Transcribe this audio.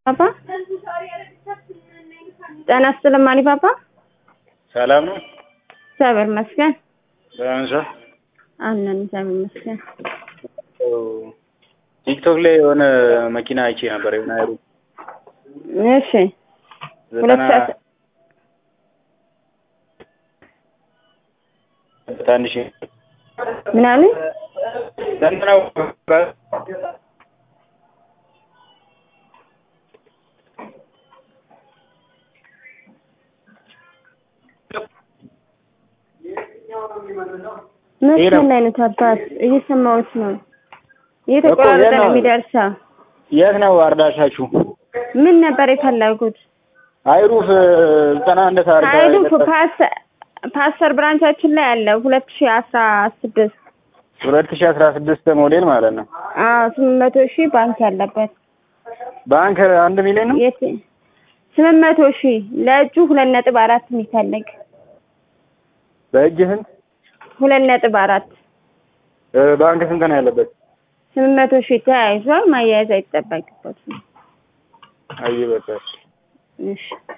ፓፓ ጤና ይስጥልኝ ማኒ ፓፓ። ሰላም ነው። እግዚአብሔር ይመስገን ሰላም ሰው አለን። እግዚአብሔር ይመስገን። ቲክቶክ ላይ የሆነ መኪና አይቼ ነበር። የሆነ አይሩ እሺ ሁለት ዘጠና ሰዓት ትንሽ ምናምን ዘጠናው መስመር ላይ ነው አባት፣ እየሰማሁት ነው። እየተቆራረጠ የት ነው ነው? የሚደርሰው። የት ነው አርዳሻችሁ? ምን ነበር የፈለጉት? አይሩፍ ዘጠና አንድ ታርጋ ሀይሉ ፓስተር ፓስተር ብራንቻችን ላይ አለ ሁለት ሺህ አስራ ስድስት ሁለት ሺህ አስራ ስድስት ሞዴል ማለት ነው። አዎ ስምንት መቶ ሺህ ባንክ ያለበት ባንክ አንድ ሚሊዮን ነው። የት ስምንት መቶ ሺህ ለእጁ ሁለት ነጥብ አራት የሚፈልግ በእጅ ስንት? ሁለት ነጥብ አራት እ ባንክ ስንት ነው ያለበት? ስምንት መቶ ሺህ ተያይዟል። ማያያዝ አይጠበቅበትም። አይ በቃ እሺ